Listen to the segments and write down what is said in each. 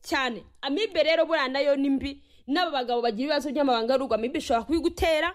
cyane amibe rero buriya nayo ni mbi n'aba bagabo bagira ibibazo by'amabanga rugo amibe ishobora kubigutera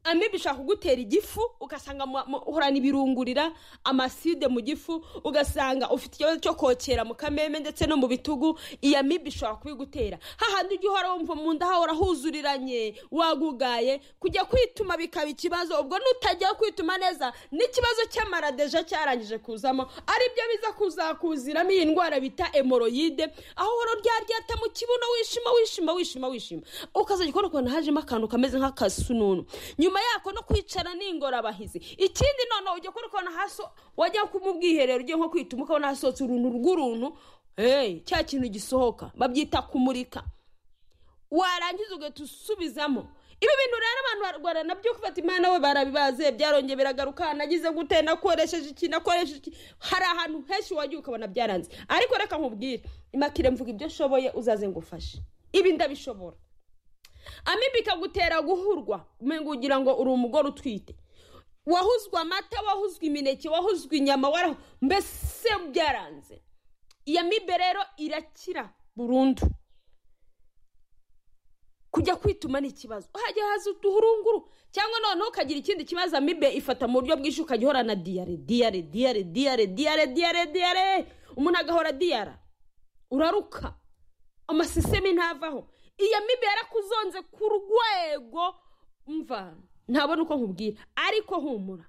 amibe ishobora kugutera igifu ugasanga mu- mu- uhorana ibirungurira amaside mu gifu ugasanga ufite ikibazo cyo kokera mu kameme ndetse no mu bitugu iyi amibe ishobora kubigutera hahandi ujya uhora wumva mu nda hahora huzuriranye wagugaye kujya kwituma bikaba ikibazo ubwo nutajya kwituma neza n'ikibazo cy'amaradeja cyarangije kuzamo aribyo biza kuzakuziramo iyi ndwara bita emoroyide aho uhora uryaryata mu kibuno wishima wishima wishima wishima ukazajya ukora ukuntu hajemo akantu kameze nk'akasununu nyuma yako no kwicara n'ingorabahizi ikindi noneho ujya kuri kona hasi wajya ku mu bwiherero ugiye nko kwituma ukabona hasohotse uruntu rw'uruntu hey, cya kintu gisohoka babyita kumurika warangiza ugahita usubizamo ibi bintu rero abantu barwara nabyo ufata imana we barabibaze byarongeye biragaruka nagize gute nakoresheje iki nakoresheje iki hari ahantu henshi wagiye ukabona byaranze ariko reka nkubwire imakire mvuga ibyo nshoboye uzaze ngufashe ibi ndabishobora amibe ikagutera guhurwa umenga ugira ngo uri umugore utwite wahuzwe amata wahuzwe imineke wahuzwe inyama wara mbese byaranze iyo amibe rero irakira burundu kujya kwituma ni ikibazo hajya haza uduhurunguru cyangwa noneho ukagira ikindi kibazo amibe ifata mu buryo bwinshi ukajya uhorana diyare diyare diyare diyare diyare diyare diyare umuntu agahora diyara uraruka amasisemi ntavaho iyo mibi yarakuzonze ku rwego mva ntabona uko nkubwira ariko humura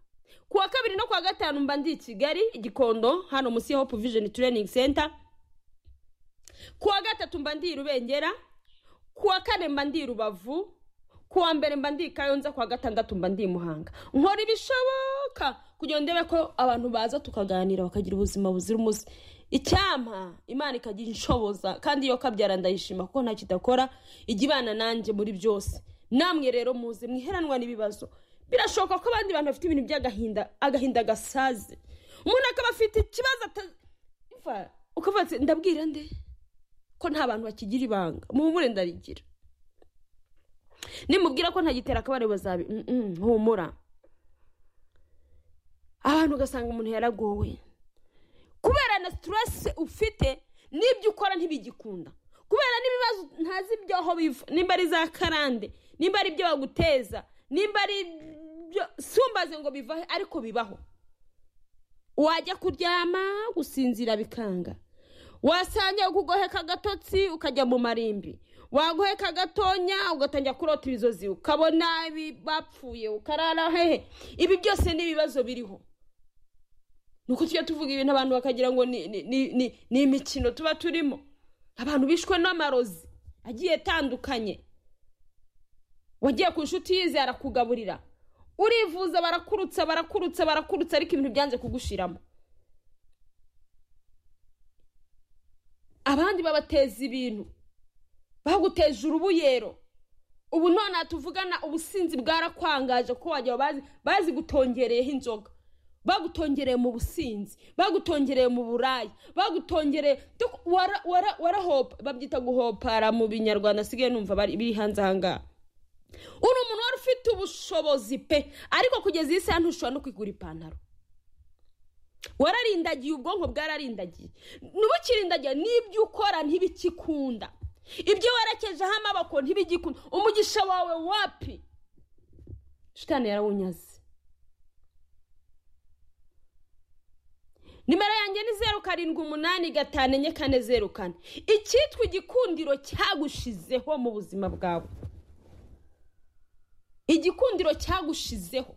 ku wa kabiri no ku wa gatanu mba ndi i kigali igikondo hano munsi ya hope vision training center ku wa gatatu mba ndi i rubengera ku wa kane mba ndi i rubavu ku wa mbere mba ndi i kayonza ku wa gatandatu mba ndi i muhanga nkora ibishoboka kugira ngo ndebe ko abantu baza tukaganira bakagira ubuzima buzira umuze icyampa imana ikagira inshoboza kandi iyo kabyara ndayishima kuko ntacyo idakora ijya ibana nanjye muri byose namwe rero muze mwiheranwa n'ibibazo birashoboka ko abandi bantu bafite ibintu by'agahinda agahinda gasaze umuntu akaba afite ikibazo ata- Umva, ukavuga ati ndabwira nde ko nta bantu bakigira ibanga muhumure ndarigira nimubwira ko ntagitera akabare bazabi Mm, mm, humura abantu ugasanga umuntu yaragowe kubera na siteresi ufite n'ibyo ukora ntibigikunda kubera n'ibibazo ntazi ibyaho biva nimba ari za karande nimba ari ibyo baguteza nimba ari ibyo sumbaze ngo bivahe ariko bibaho wajya kuryama gusinzira bikanga wasanga kugoheka agatotsi ukajya mu marimbi wagoheka agatonya ugatangira kurota ibizozi ukabona ibi- bapfuye ukarara hehe ibi byose ni ibibazo biriho nuko tujya tuvuga ibintu abantu bakagira ngo ni, ni, ni, ni, ni imikino tuba turimo abantu bishwe n'amarozi agiye atandukanye wagiye ku nshuti yize arakugaburira urivuza barakurutsa barakurutsa barakurutsa ariko ibintu byanze kugushiramo abandi babateza ibintu baguteje urubuyero ubu none aha tuvugana ubusinzi bwarakwangaje ko wagira bazi bazi gutongereyeho inzoga bagutongereye mu businzi bagutongereye mu buraya bagutongereye duk- wara- wara- warahopa babyita guhopara mu binyarwanda asigaye numva bari- biri hanze ahangaha uri umuntu wari ufite ubushobozi pe ariko kugeza iyi saha ntushobora no kwigura ipantaro wararindagiye ubwonko bwararindagiye ntubukirindagiye n'ibyo ukora ntibikikunda ibyo werekejeho amaboko ntibigikunda umugisha wawe wapi shitani yarawunyaze nimero yanjye ni zeru karindwi umunani gatanu enye kane zeru kane icyitwa igikundiro cyagushizeho mu buzima bwawe igikundiro cyagushizeho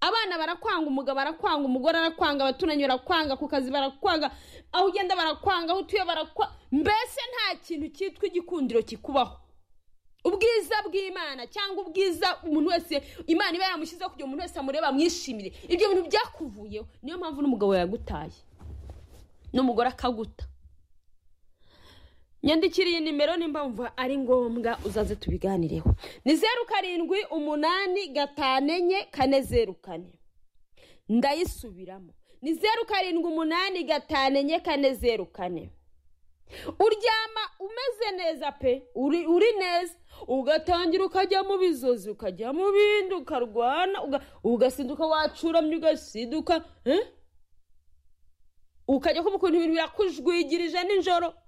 abana barakwanga umugabo arakwanga umugore arakwanga abaturanyi barakwanga ku kazi barakwanga aho ugenda barakwanga aho utuye barakwanga mbese nta kintu cyitwa igikundiro kikubaho ubwiza bw'imana cyangwa ubwiza umuntu wese imana iba yaramushyizeho kugira ngo umuntu wese amureba amwishimire ibyo bintu byakuvuyeho niyo mpamvu n'umugabo yagutaye n'umugore akaguta nyandikira iyi nimero nimba wumva ari ngombwa uzaze tubiganireho ni zeru karindwi umunani gatanu enye kane zeru kane ndayisubiramo ni zeru karindwi umunani gatanu enye kane zeru kane uryama umeze neza pe uri, uri neza ugatangira ukajya mu bizozi ukajya mu bindi ukarwana uga- ugasinduka wacuramye ugasinduka eh? ukajya kumva ukuntu ibintu birakujwigirije nijoro